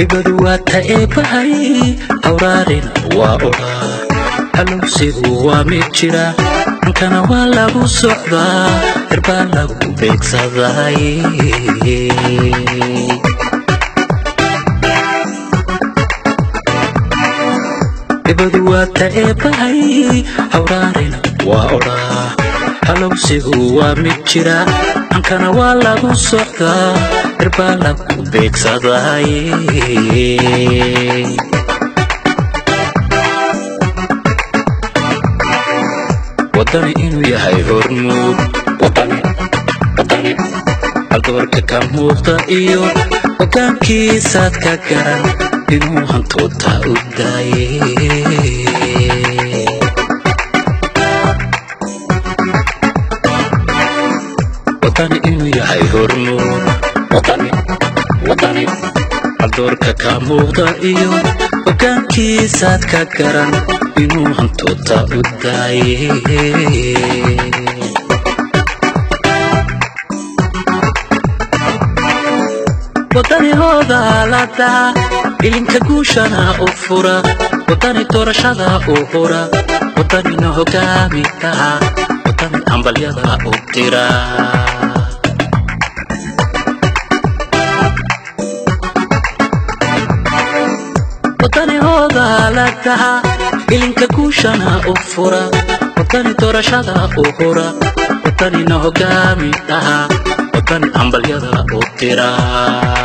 dhibadu waa ta eebbahay hawraarina waa odhaa halowsigu waa mid jira ankana waa lagu socdaa hirbaa lagu beegsaday dhibadu waa ta eebbahay hawraarina waa odhaa halowsigu waa mid jira ankana waa lagu socdaa hirbaa lagu beegsaday wadani inuu yahay hormuud haldoorka ka muuqda iyo hoggaankiisaad ka garan inuu hantoota u daaye wadani inuu yahay hormuud haldoorka ka muuqda iyo hoggaankiisaad ka garan inuu hantoota u daaye wadani hoodaalada ilinka guushana u fura wadani doorashada u hura wadanina hogaami taha wadani hambalyada u dira wadani hoodaalada ilinka guushana u fura wadani doorashada u hura wadanina hogaami taha wadani hambalyada u dira